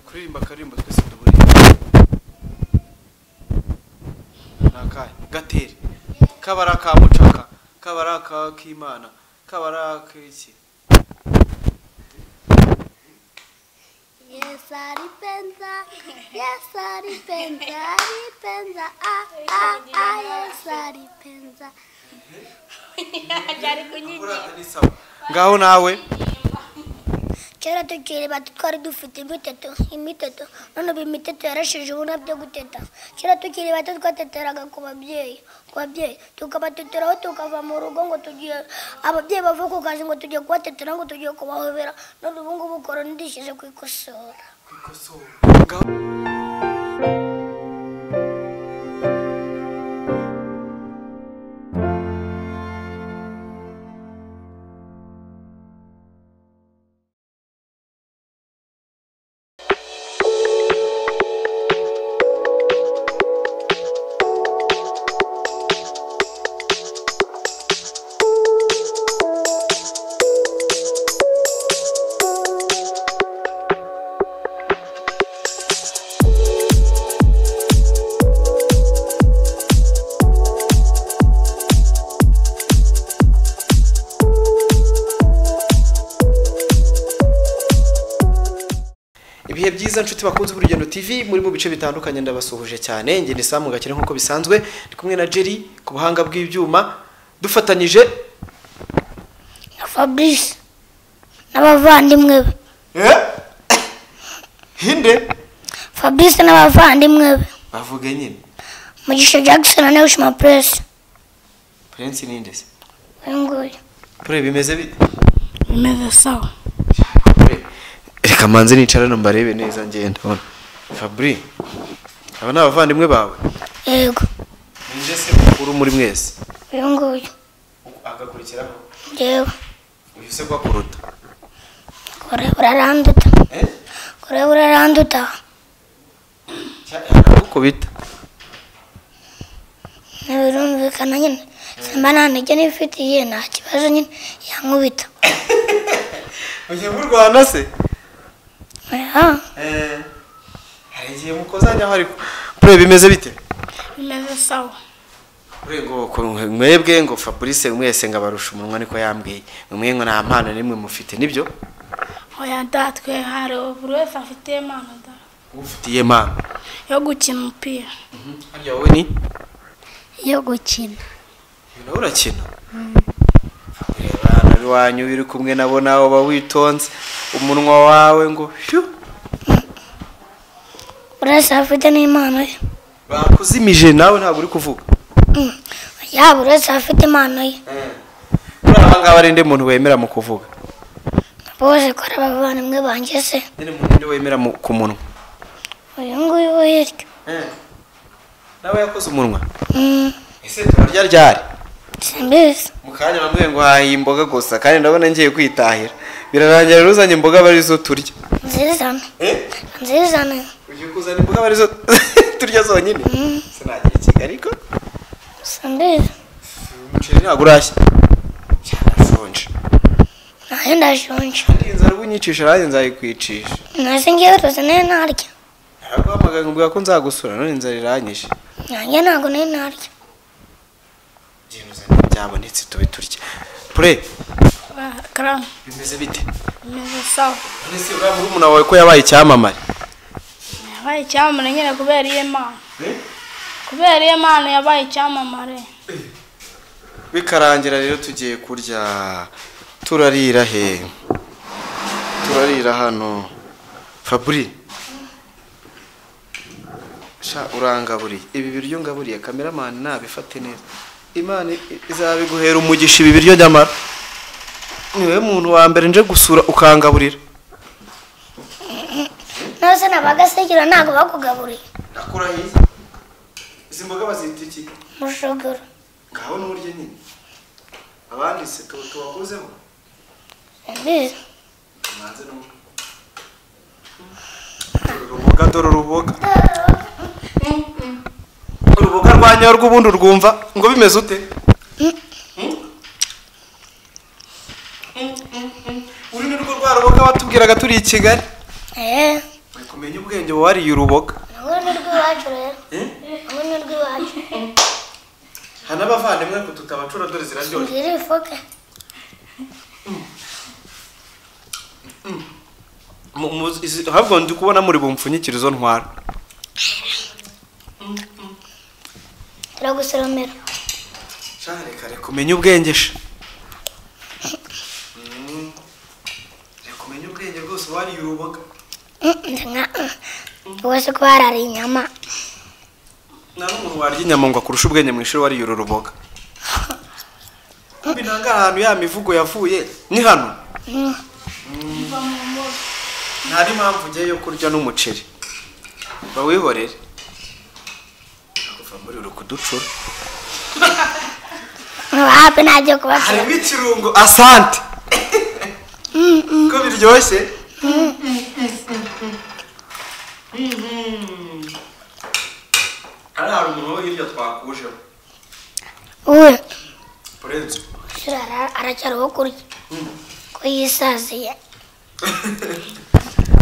kuririmba akaririmbo twese duhuriye ni akahe gateri kabari aka mucaka kabari aka k'imana kabari ak'iki Yes, aripenza, yes, aripenza, aripenza, ah, ah, ah, yes, aripenza. ari kunyigisha buriya ni sawa ngaho nawe Kera tukiriba twari dufite imiteto, imiteto, none ubu imiteto yarasheje ubona byo guteta. Kera tukiri bato twateteraga ku babyeyi, ku babyeyi, tukabateteraho tukava mu rugo ngo tugiye, ababyeyi bava ku kazi ngo tugiye kubatetera ngo tugiye kubahobera, none ubu ngubu korona idishyize ku ikosora. kwikosora ngaho ibihe byiza nshuti bakunze urugendo tv muri mu bice bitandukanye ndabasuhuje cyane ngende isamu gakire nk'uko bisanzwe ndi kumwe na jerry ku buhanga bw'ibyuma dufatanyije Na Fabrice, n'abavandimwe be. hinde Fabrice n'abavandimwe be. bavuge nyine Mugisha Jackson na Ushima Press. prince ninde se Uyu nguyu. pure bimeze bite bimeze sawa reka manze nicarane mbarebe neza ngenda hano fabri aba ni abavandimwe bawe Yego. ninde se mukuru muri mwese Uyu nguyu. agakurikiraho Yewe. uyu se ko akuruta Kure uraranduta. Kure uraranduta. uko bita Ntibirumvikana nyine. Simba nta ntege nifitiye nta kibazo nyine yankubita. ugiye mu rwanda se Aha. hari igihe mukozanyaho ariko pure bimeze bite bimeze sawa ngo ku- mwebwe ngo fabrice mwese ngo abarusha umunwa niko yambwiye mwe ngo nta mpano n'imwe mufite nibyo oya datwe hari buri wese afite impano da ufitiye mpano yo gukina umupira harya wowe ni Yo gukina. uyu nawe urakina ureba iwanyu iyo uri kumwe nabo nawe uba witonze umunwa wawe ngo shyu Urasa afite n'impano ye. bakuzimije nawe ntabwo uri kuvuga Mm. Yaba urasa afite impano ye. kuri aha ngaha ari ndi muntu wemera mu kuvuga Bose kure abavandimwe banjye se. ndi muntu ndi wemera mu- ku munwa Uyu nguyu wo hirya. nawe yakoze umunwa Mm. ese turaryaryari Simbizi. mu kanya bamwe ngo hahiye imboga gusa kandi ndabona ngiye kwitahira birarangira rero uzanye imboga aba arizo turya Nzizana. Nzizana. ugiye kuzana imboga aba arizo turya zonyine sinagira ikigali ko Simbizi. umuceri ntabwo urashya cyarashonje Nanjye ndashonje. Iyi nzara uba unyicisha nanjye nzayikwicisha Nasi ngewe rwose nari narya. naraguhamagaye nkubwira ko nzagusura none inzara iranyishe Nanjye ntabwo nari narya. byabonetse tube turya pure Oya, karame bimeze bite bimeze sawa none se uriya murumuna wawe ko yabaye icyamamare yabaye icyamamare nyine kubera iyo mpano kubera iyo mpano yabaye icyamamare bikarangira rero tugiye kurya turarira he turarira hano faburi sha urangaburiye ibi biryo ngaburiye kameramani nabifate neza imana i- izabiguhera umugisha ibi biryo nyamara niwe muntu wa mbere nje gusura ukangaburira Nose nabagasekera ntabwo bakugaburiye. nakurahiye izi mboga bazita iki Mushogoro. ngaho n'uburyo nyine abandi se tuba tubakozeho Simbizi. Manze n'umwe. uruboga dore uruboga uruboga rwa nyarwo ubundi urwumva ngo bimeze ute uru ni rwo rwa ruboga watubwiraga turi i kigali Eh. umenya ubwenge wariye uruboga hamwe n'urw'iwacu rero Eh? hamwe n'urw'iwacu hari n'abavandimwe ku tutabacura dore ziraryoshye ngira ifoke Mu- mu- izi- ahubwo ndi kubona muri bumfunyikire izo ntwara turagusoromera shaka reka reka umenye ubwenge sha Mm. reka umenye ubwenge rwose wariye uruboga wese ko harariye inyama nta n'umuntu warya inyama ngo akurushe ubwenge mu ishuri wariye uru ruboga kumbi nanga ahantu ya mivugo yavuye ni hano nta n'impamvu ugiye yo kurya n'umuceri bawihorere kuva muri uru kuducura hafi ntagiye kubacura harimo ikirungo asante ko biryoshye hariya hari umuntu wo hirya twakujeho we urenze shira ara- aracyari uwo kurya ko yisaziye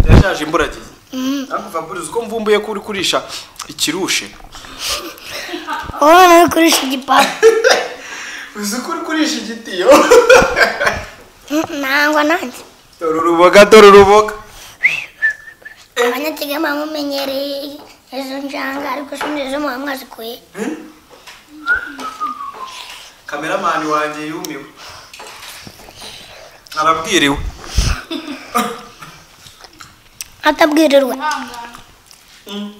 yashaje imburagihe ariko faburize uko mvumbuye ko uri kurisha ikirushe wowe nawe kurisha igipapa uzi ko uri kurisha igitiyo Mm, nangwa nanjye dore uruboga dore uruboga abanyakigali bamumenyereye izo njanga ariko sindi zo muba mwazikuye kameramani wanjye yumiwe arabwiriwe atabwirirwa ihangane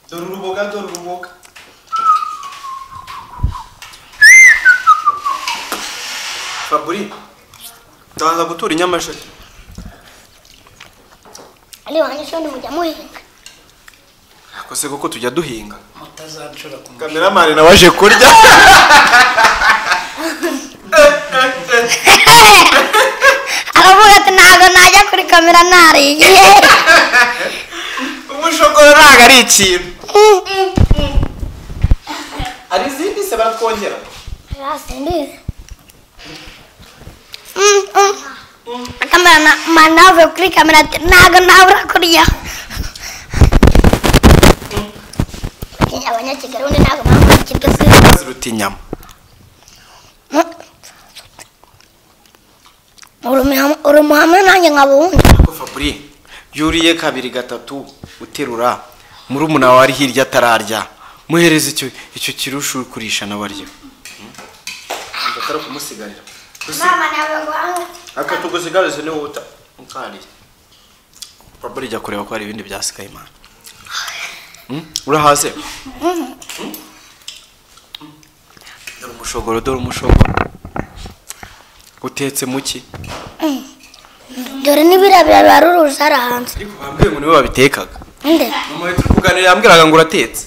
dore uruboga dore uruboga faburi ndanza gutura i nyamasheke ari wanjye sindi mujya muhinga ariko se koko tujya duhinga mutazancura ku mu- kameramani nawe aje kurya aravuga ati ntabwo najya kuri kamera nariye umushogoro ntabwo ari ikintu hari izindi se baratwongera sindizi kamera na manavuye kuri kamera ati ntabwo nabura kurya abanyakigali undi ntabwo bakurikirwa izina ziruta inyama uri umuhamwe nanjye nkabundi ariko faburi yuriye kabiri gatatu uterura murumuna wawe ari hirya atararya muhereza icyo icyo kirusha uri kurisha nawe arya atari ukumusigarira mama ntabwo guhanga aka tugusigarize niwe uta ukariye faburi jya kureba ko hari ibindi byasigaye imana Hmm? urahaze Hmm? dore umushogoro dore umushogoro utetse muki dore n'ibirabira biba ari uruzara hanze ariko bambwiye ngo niwe babitekaga nde mama turi kuganira yambwiraga ngo uratetse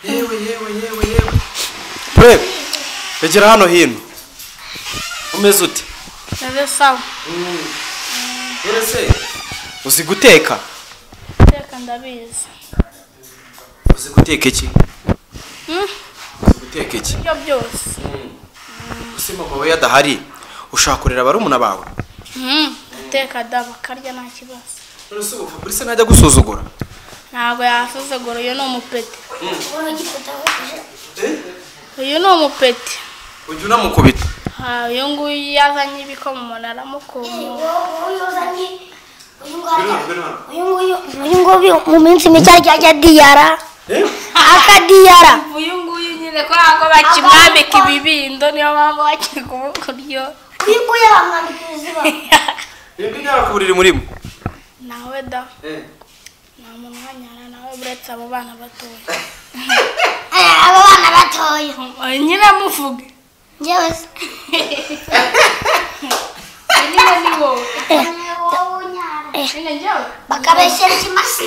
yewe yewe yewe yewe pre egera hano hino umeze ute meze sawa se uzi guteka iteka ndabizi uzi guteka iki Hmm? uzi guteka iki ibyo byose usi mama we adahari ushaka kurera barumuna bawe Hmm, guteka da bakarya nta kibazo none se ubu fabrice ntajya gusuzugura ntabwo yasuzugura uyu ni umupeti Eh? uyu ni umupeti ujya unamukubita Ah, uyu nguyu iyo azanye ibikoma umuntu aramukumura uyu nguyu uyu nguyu mu minsi mike arya ajya diyara Eh? akadiyara uyu nguyu nyine kubera ko bakimwambika ibibindo niyo mpamvu bakiri kumukuryo uyu nguyu bamwambika izuba Mwebwe ntakuburiri murimo nawe da Eh. nta muntu uhanyara nawe uretse abo bana batoya abo bana batoya nyine muvuge njyewe se nyine ni wowe nyine njyewe bakabeshyira ikimasa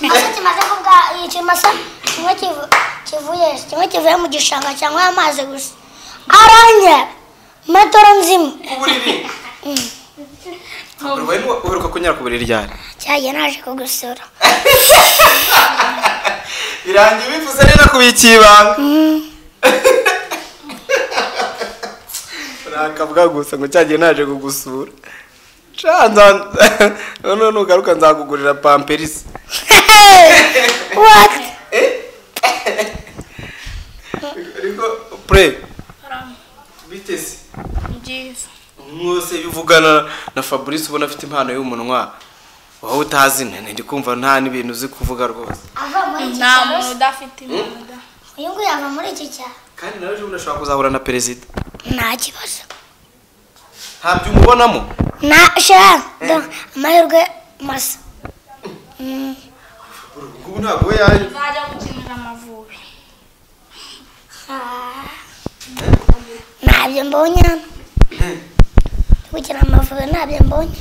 ikimasa kimaze kubwa ikimasa kimwe kivu- kivuye kimwe kivuye mu gishanga cyangwa amazi gusa aranye metero nzima kuburiri urwaye uheruka kunyara ku buriri ryari cyagiye naje kugusura birangiye bivuze neza kubikiye ibanga urakavuga gusa ngo cyagiye naje kugusura none nugaruka nzakugurira pamperisi what ariko pure Haram. biteze Byiza. mwose iyo uvugana na fabrice ubona afite impano y'umunwa wowe utazi ntindi kumva nta n'ibintu uzi kuvuga rwose ava muri iki nta cyaro muntu udafite imbunda da uyu nguyu ava muri iki cyaro kandi nawe ejo bundi ashobora kuzahura na perezida nta kibazo ntabyo umubonamo nta shira dore amahirwe masa Mm. ubu ntabwo we yaje uzajya gukinira amavubi Ah. ntabyo mbonye hano gukina amavubi ntabyo mbonye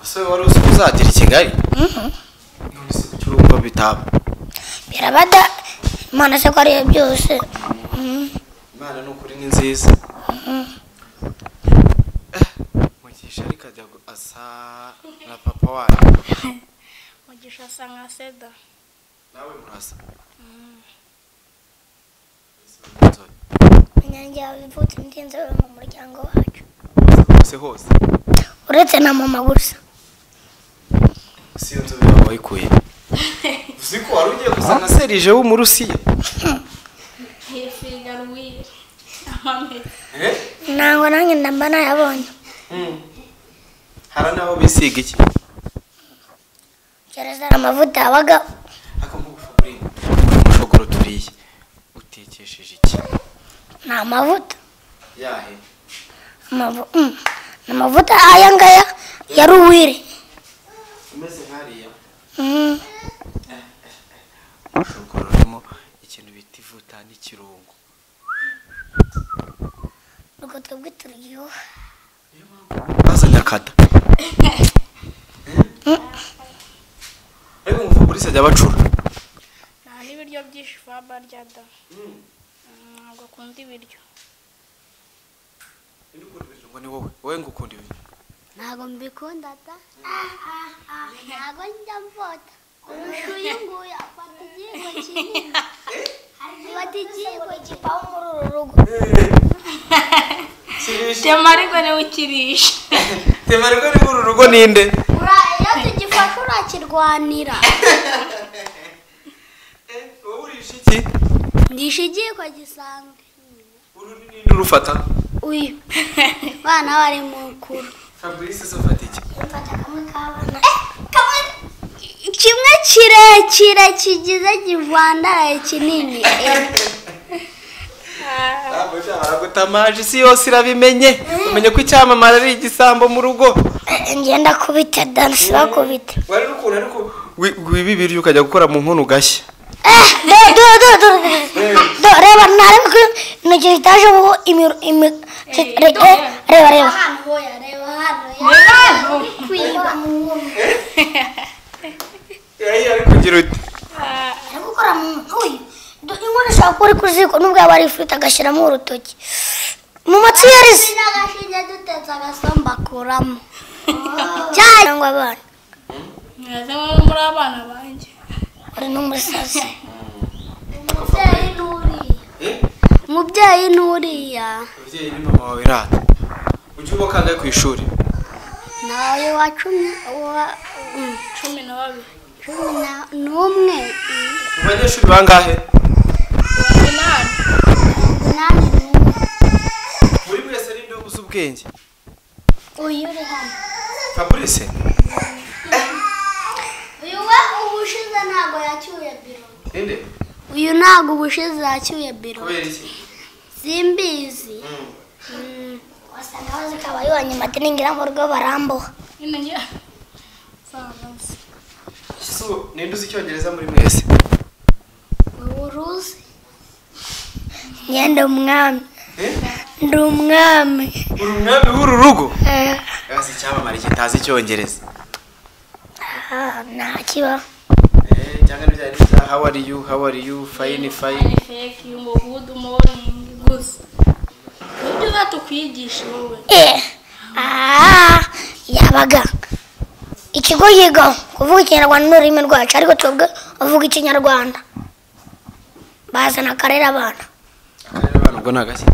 ese wari uzi ko uzagera i kigali none se kuki wumva bitaba birabada imana se ko ariyo byose Mm. imana ni ukuri ni nziza mugisha ariko ajya gu- asa na papa wanyu mugisha asa nka seda nawe murasa Inzobe. inyange yawe ivutse ndinze wowe mu muryango wacu hose hose uretse na mama gusa si iyo nzobe yawe wayikuye uzi ko wari ugiye gusa nka serije w'umurusiya hifigarwire amamera Eh? ntango nanjye ndamba nayabonye Mm. hari n'aho bisiga iki gereza hari amavuta yabaga akamugufaburire umushogoro turiye utekesheje iki ni amavuta yahe Amavu- mm. ni amavuta aya ngaya ya ruwire umeze nk'ariya Mm. umushogoro urimo ikintu bita ivuta n'ikirungo urwo twebwe turyoha bazanye akada ariko ngo polisi ajya abacura nta n'ibiryo byinshi faba arya da ntabwo akunda ibiryo ngo ni wowe wowe ngo ukunda ibintu ntabwo mbikunda ta ntabwo njya mvota kurusha uyu nguyu afata igihingwa kinini afata igihingwa kipaho muri uru rugo tema ariko niwe ukirisha tema ariko ni uru rugo ninde Ura- iyo tugifashe urakirwanira wowe urisha iki ndisha igihingwa gisanzwe uru ni ninde urufata uyu bana bari mu kuru fabrice se afata iki mfata kamwe kabana kamwe kimwe kirekire kigize kivandaraye kinini ntabwo ushobora gutamaje isi yose irabimenye umenye ko icyamamare ari igisambo mu rugo ngenda kubita dansi bakubita wari ukuntu ariko wi- wibibirye ukajya gukora mu nkono ugashya Eh, do, do, do, do, do, reba ntareba ko intoki zitaje ubu imiro imi- ki- re- eh, reba reba kugira uti Ari gukora mu ntoyi Do- inkono ishobora kuba uri ku ziko nubwo yaba ari ifiriti agashyiramo urutoki mu matsi yarize cyangwa abana mwese muri muri abana banjye uri n'umusazi umubyeyi n'uriya ababyeyi ni mama wawe rata ujye uba kangahe ku ishuri nawe wa cumi wa mm, cumi na babiri cumi na- n'umwe mm, mu banyeshuri bangahe umunani umunani n'umwe buri wese ninde ubuze ubwenge uyu uri hano fabrice uyu we ubushize ntabwo yacyuye biro ninde uyu ntabwo ubushize yacyuye biro kubera iki simbizi wasanga bazi ko abayibonye matiningira mu rugo barambuha nyine njye sanazi so ninde uzi icyongereza muri mwese uruzi njye ndi umwami Eh? ndi umwami uri umwami w'uru rugo Eh, yabaze icyamamare kitazi icyongereza ah, nta kibaho Eh, cyangwa n'ibyaha n'ibyaha how are you how are you fine fine ni fake umuvudu moringi gusa nibyo uzatukwigisha wowe Eh, ah, yabaga ikigo yigaho kuvuga ikinyarwanda n'ururimi rwacu ariko twebwe uvuga ikinyarwanda bazana akarere abana akarere abana ubwo ni agashya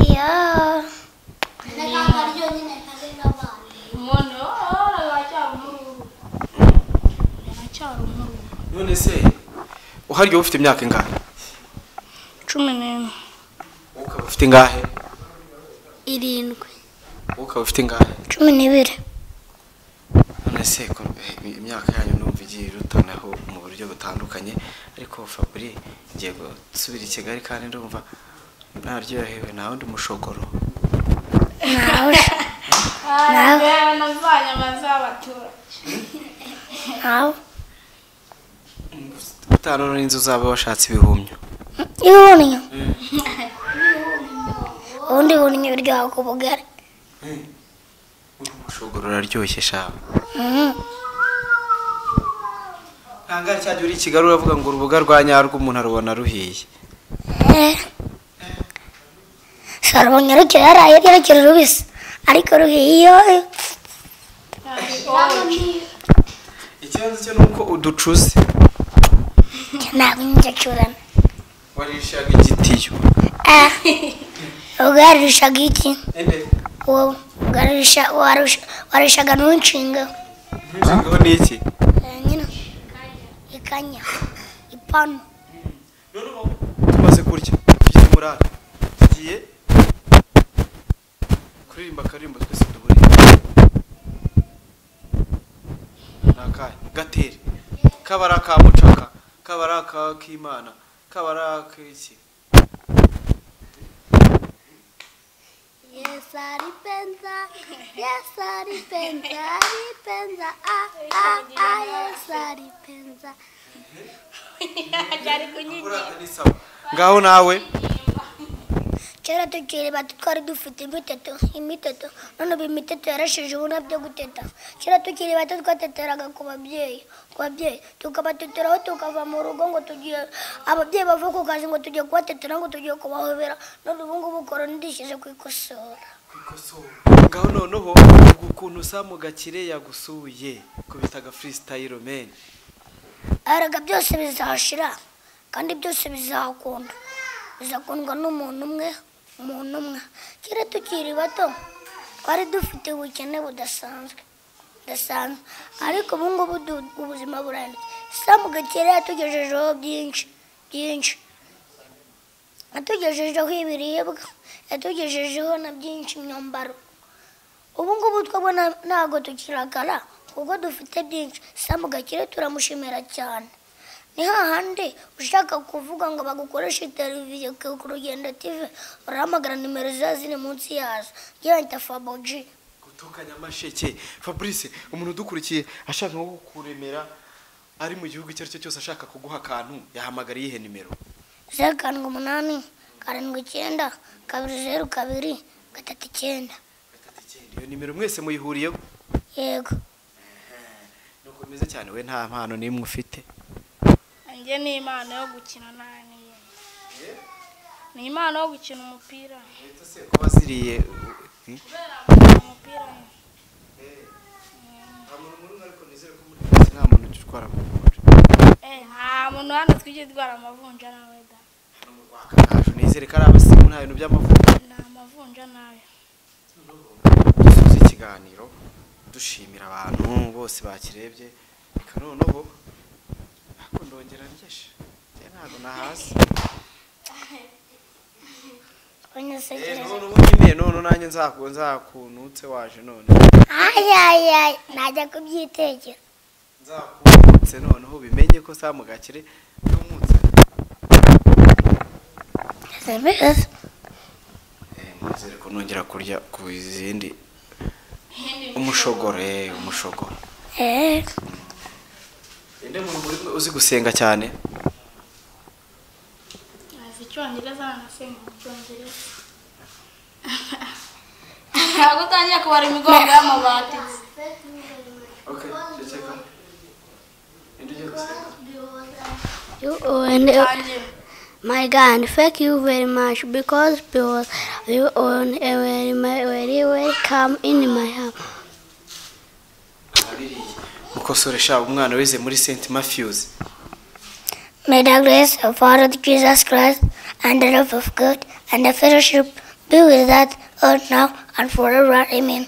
iya ndakanga ryonyine kagenda abana umuntu oh, none se uhari wowe ufite imyaka ingahe cumi n'imwe wowe ukaba ufite ingahe irindwi wowe ukaba ufite ingahe cumi n'ibiri none se ko eh, imyaka yanyu numva igiye irutanaho mu buryo butandukanye ariko faburi ngiye gusubira i kigali kandi ndumva naryohewe nta wundi mushogoro nawe navanye amazi y'abaturage nawe utanu n'inzu zaba washatse ibihumyo ibihumyo ubundi bunyo biryoha ku bugari mushogoro uraryoshye shawe Mhm. ntangare cyajya uri i kigali uravuga ngo uruboga rwa nyarwo umuntu arubona ruhiye Eh. sarubonye rukiri hariya rukiri rubisi ariko ruhiye iyo ikibazo cyo ni uko uducuze ntabwo njya curana warishaga igitiyo Eh. ubugari rushaga iki Ende, uwo bugari rusha- warusha- warushaga n'unshinga ntunshingeho n'iki nyine ikanya ipanu none ubu tumaze kurya tugiye murara tugiye kuririmba akaririmbo twese duhuriye ni akahe gatere kaba ari aka mucaka kaba ari aka k'imana kaba ari ak'iki Yes, alipenza, yes, alipenza, alipenza, ah, ah, ah, yes, alipenza. Kurata ni sawa ngaho nawe kera tukiri bato twari dufite imiteto imiteto none ubu imiteto yarasheje ubu nabyo guteta kera tukiri bato twateteraga ku babyeyi ku babyeyi tukabateteraho tukava mu rugo ngo tugiye ababyeyi bava ku kazi ngo tugiye kubatetera ngo tugiye kubahobera none ubu ngubu korona idishyize ku ikosora ngaho noneho ubu ukuntu usamu gakire yagusuye ko bitaga freestyle man erega byose bizashira kandi byose bizakunda bizakundwa n'umuntu umwe umuntu umwe kera tukiri bato twari dufite ubukene budasanzwe budasanzwe ariko ubu ngubu du- ubuzima burahindutse samu gakire yatugejejeho byinshi byinshi yatugejejeho ibiribwa yatugejejeho na byinshi imyambaro ubu ngubu twabona ntabwo tukiragara kuko dufite byinshi samu gakire turamushimira cyane ni hahandi ushaka kuvuga ngo bagukoreshe televiziyo ku rugendo tv urahamagara nimero ziba ziri munsi yazo yenda faboji gutukanya amasheke fabrice umuntu udukurikiye ashaka nko kukuremera ari mu gihugu icyo ari cyo cyose ashaka kuguha akantu yahamagara iyihe nimero zeru karindwi umunani karindwi icyenda kabiri zeru kabiri gatatu icyenda iyo nimero mwese muyihuriyeho yego nuko bimeze cyane we nta mpano n'imwe ufite njye ni impano yo gukina nani ni impano yo gukina umupira leta se kuba ziriye kubera nkunda umupira nta muntu ujya utwara mu mugore eh nta muntu hano twigeze dutwara amavunja nawe da ntabwo nizere ko ari abasimu nta bintu by'amavuta ni amavunja nawe dusoza ikiganiro dushimira abantu bose bakirebye reka noneho ariko ndongera ndyeje njye ntabwo nahasi banyasekereza none ubu nyine none nanjye nzaku nzakunutse waje none ayayayi najya kubyitegera nzakunutse noneho ubimenye ko samu gakire n'umutse mbese mwizere ko nongera kurya ku izindi umushogoro eh umushogoro eee inde muntu muri mwe uzi gusenga cyane azi icyongereza anasenga mu cyongereza ntabwo utangiye kubara imigongo y'amabati okay ceceka inde ugiye gusenga You own it. utangiye My God, thank you very much because because you own a very, my- very welcome in my heart. abiriye mukosore shaba umwana wize muri Saint Matthews May the grace of our Lord Jesus Christ and the love of God and the fellowship be with us all now and forever. Amen.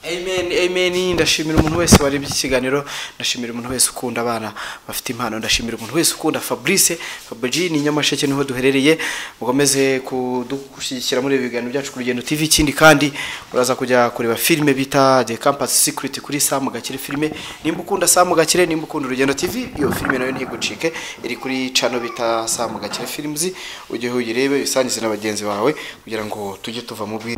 amen amen ndashimira umuntu wese warebye iki kiganiro ndashimira umuntu wese ukunda abana bafite impano ndashimira umuntu wese ukunda fabrice fabrice ni nyamasheke niho duherereye mukomeze kudushyigikira muri ibi biganiro byacu ku rugendo tv ikindi kandi muraza kujya kureba filime bita the campus security kuri samu gakire filime nimba ukunda samu gakire nimba ukunda urugendo tv iyo filime nayo ntigucike iri kuri cano bita samu gakire films ujye uyirebe uyisangize na bagenzi bawe kugira ngo tujye tuva mu bwi